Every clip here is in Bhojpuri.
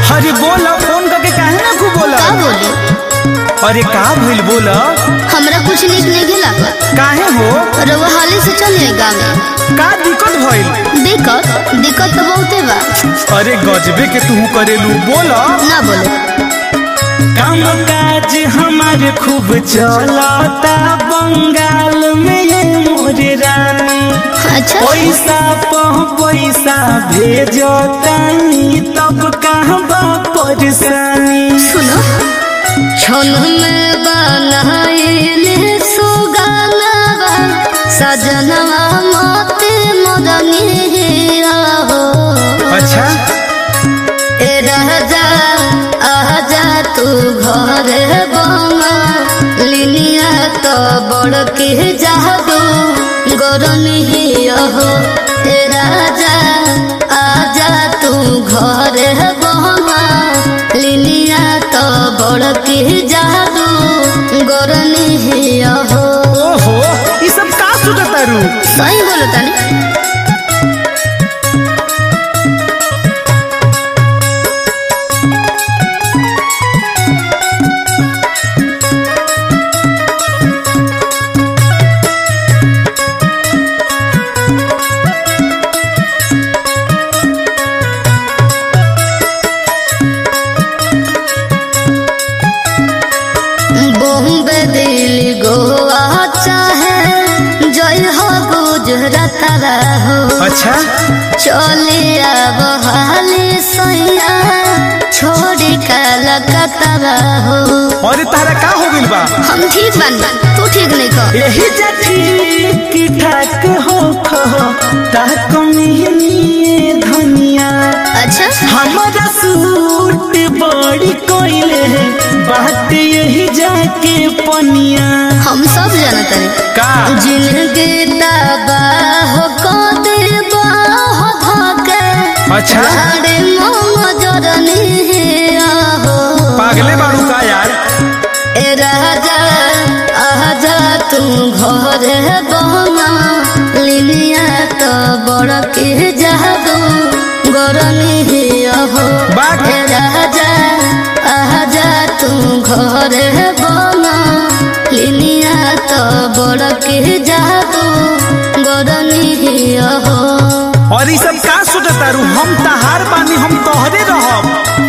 अरे बोल फोन करके काहे ना खूब बोला का बोली अरे का भइल बोल हमरा कुछ नीक नहीं लागत काहे हो रउआ हाले से चल जाए गाँव में का दिक्कत भइल दिक्कत दिक्कत तो बहुते बा अरे गजबे के तू करेलू बोल ना बोले काम काज हमारे खूब चलता बंगाल में ये मोरे रानी अच्छा पैसा पह पैसा भेजो तानी तब कहाँ बा परेशानी सुनो छन में बनाइले सुगानवा सजनवा मोते मदनी हो अच्छा ए राजा आजा तू घरे बमा लिनिया तो बड़ के जादू गरमी हो ए राजा आजा तू घरे बमा लिनिया तो बड़ के जादू गरमी हो ओहो ये सब का सुनता रू सही बोलो तनी बॉम्बे दिल्ली गोवा चाहे जय हो गुजरात हो अच्छा चलिया बहाली सैया छोड़ी कलकत्ता हो अरे तारा का हो गइल बा हम ठीक बन तू ठीक नहीं कर यही जा ठीक ठाक हो खो ताक मिहनी धनिया अच्छा हमारा सूट बड़ी कोइले बात यही जाके पनिया हम सब जानते हैं का जिंदगी तबाह को दे बाह धके अच्छा अरे मोम जरनी हो पागले बाड़ू का यार ए राजा आजा तू घरे बना लिनिया तो बड़ के जादू गरमी हो बात। ए राजा आजा तू घरे बना लिनिया तो बड़ के जादू गरमी हो और ये सब का सोचता रू हम तहार बानी हम तोहरे रहब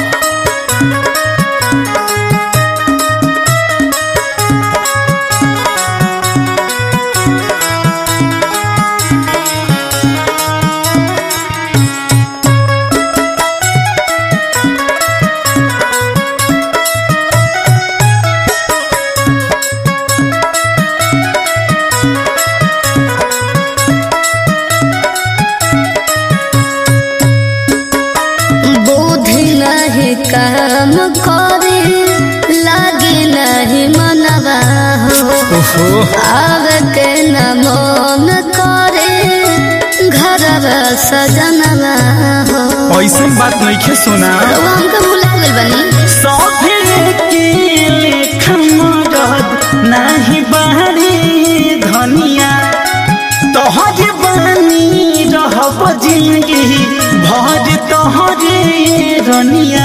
बुद्धि नहीं काम करे लागे नहीं मनवा हो ओहो आवे के न मन करे घर सजनवा हो ऐसा बात नहीं खे सुना रउआ हमके भुला गइल बनी सभे के लेखा मरद नाही बाहरी धनिया तोहरे बानी रहब जिंदगी भर तोहरे रनिया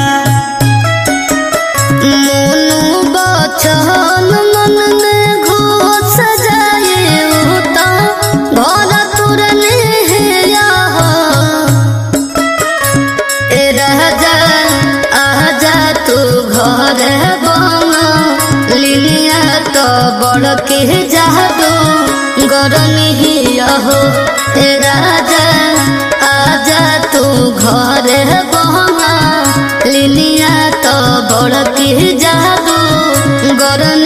मोनू बचन मन में घोष जाए उता घर तुरने हेया हो ए राजा आजा तू घर बना लिनिया तो बड़ के जादू गरमी हो ए राजा आजा तू घर बना लिनिया तो बड़ के जादू गरमी